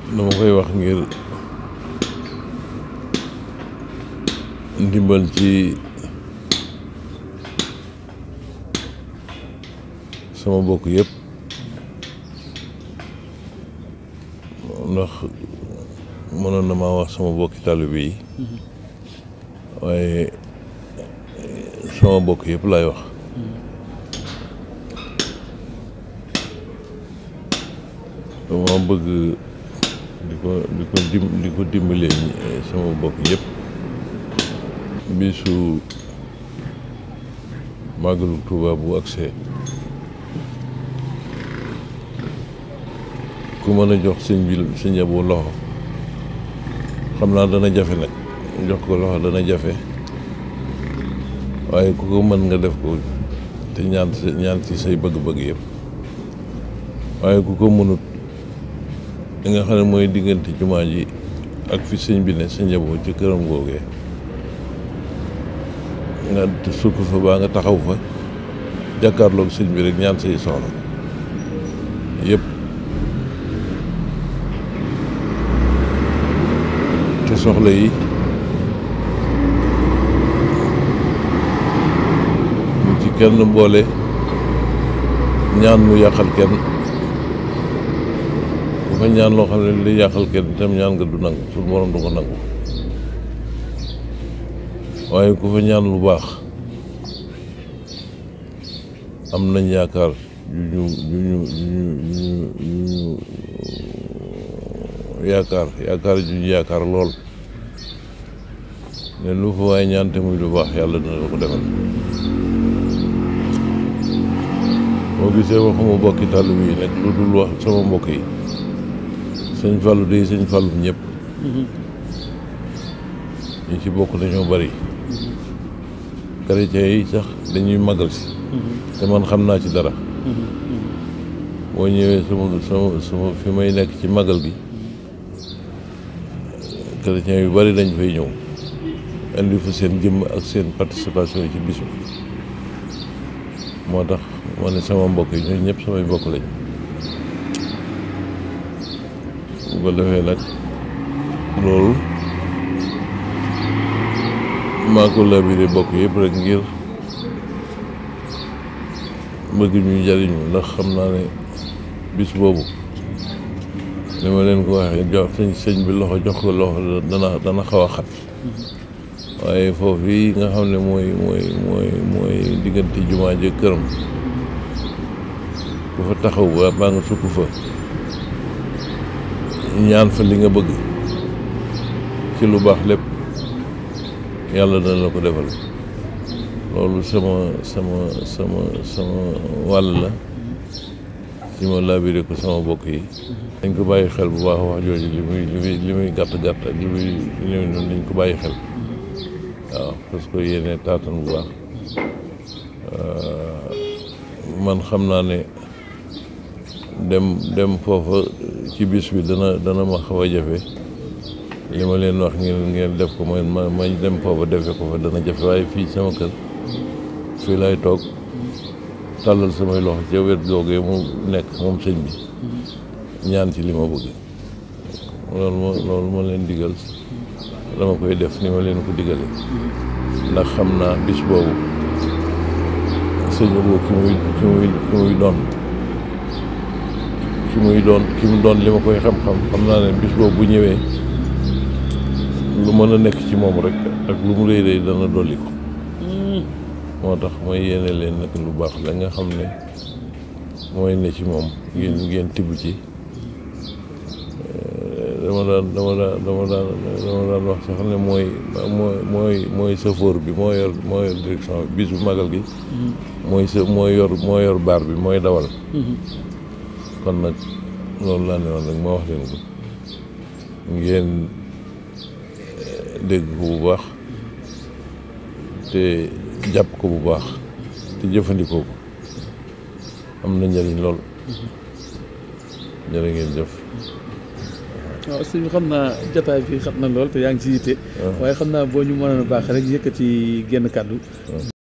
dama koy wax ngir ndimbal ci sama bokk yëpp ndax mënoon na maa wax sama bokki taalibe yi waaye sama bokk yëpp laay wax dama bëgg di ko di ko dim di ko dimbalee sama bokk yëpp bisu màggalu Tuuba bu agsee ku mën a jox sëñ bi sëñ Abo loxo xam naa dana jafe nag jox ko loxo dana jafe waaye ku ko mën nga def ko te ñaan ñaan ci say bëgg-bëgg yëpp waaye ku ko mënut li nga xam ne mooy diggante jumaa ji ak fi sëñ bi ne sëñ Abo ci këram googee nga sukk fa baa nga taxaw fa jàkkaarloog sëñ bi rek ñaan say soxla yëpp te soxla yi mu ci kenn boole ñaan mu yàqal kenn ku fa ñaan loo xam ne li yàqal kenn itam ñaan nga du nangu suñu borom du ko nangu waaye ku fa ñaan lu baax am nañ yaakaar yu ñu yu ñu yu ñu yu ñu yaakaar yaakaar ju ñu yaakaar lool ne lu fa waaye ñaan te muy lu baax yàlla dina la ko defal boo gisee waxuma bokki taalibe yi nag lu dul wax sama mbokk yi sëñ Fallou de sëñ Fallou ñëpp ñi ci bokk dañoo bari chrétiens yi sax dañuy magal si te man xam naa ci dara boo ñëwee sama sama sama fi may nekk ci magal gi chrétiens yu bari dañ fay ñëw indi fa seen jëmm ak seen participation yi ci bis bi moo tax ma ne sama mbokk yi ñooñu ñëpp samay mbokk lañ bu ko defee nag loolu maa ko labiré bokk yëpp rek ngir bëgg ñu jariñu ndax xam naa ne bis boobu li ma leen ko waxee jox sëñ sëñ bi loxo jox ko loxo dana dana xaw a xat waaye foofu yi nga xam ne mooy mooy mooy mooy diggante jumaa ji këram ku fa taxaw ba baa nga sukk fa ñaan fa li nga bëgg ci lu baax lépp yàlla dana la ko defal loolu sama sama sama sama wàll la ci ma labiré ko sama bokk yi dañ ko bàyyi xel bu baax wax jooju li muy li muy li muy gàtt gàtt ak li muy ñëw noonu dañ ko bàyyi xel waaw parce que yéene taatan bu baax man xam naa ne dem dem foofa ci bis bi dana dana ma xaw a jafe li ma leen wax ngeen ngeen def ko mooy ma ma dem foofa defe ko fa dana jafe waaye fii sama kër fii lay toog tàllal samay loxo ca wet googee mu nekk moom sëñ bi ñaan ci li ma bëgg loolu ma loolu ma leen digal dama koy def ni ma leen ko digale ndax xam naa bis boobu sëñ boobu ki muy ki muy ki muy doon ki muy doon ki mu doon li ma koy xam-xam xam naa ne bis boobu bu ñëwee lu mën a nekk ci moom rek ak lu mu rëy rëy dana dolli ko moo tax mooy yéene leen nag lu baax la nga xam ne mooy ne ci moom ngeen ngeen tibb ci dama daan dama daan dama daan dama daan wax sax ne mooy mooy mooy mooy safoor bi moo yor moo yor direction bi bis bu magal gi mooy sa mooy yor moo yor baar bi mooy dawal kon nag loolu laa ne woon rek ma wax leen ko ngeen dégg ko bu baax te jàpp ko bu baax te jëfandikoo ko am na njëriñ lool jërë ngeen jëf waaw sëñ bi xam naa jataay bi xam na lool te yaa ngi ci yitte waaye xam naa boo ñu mënoon a baax rek yëkkati genn kàddu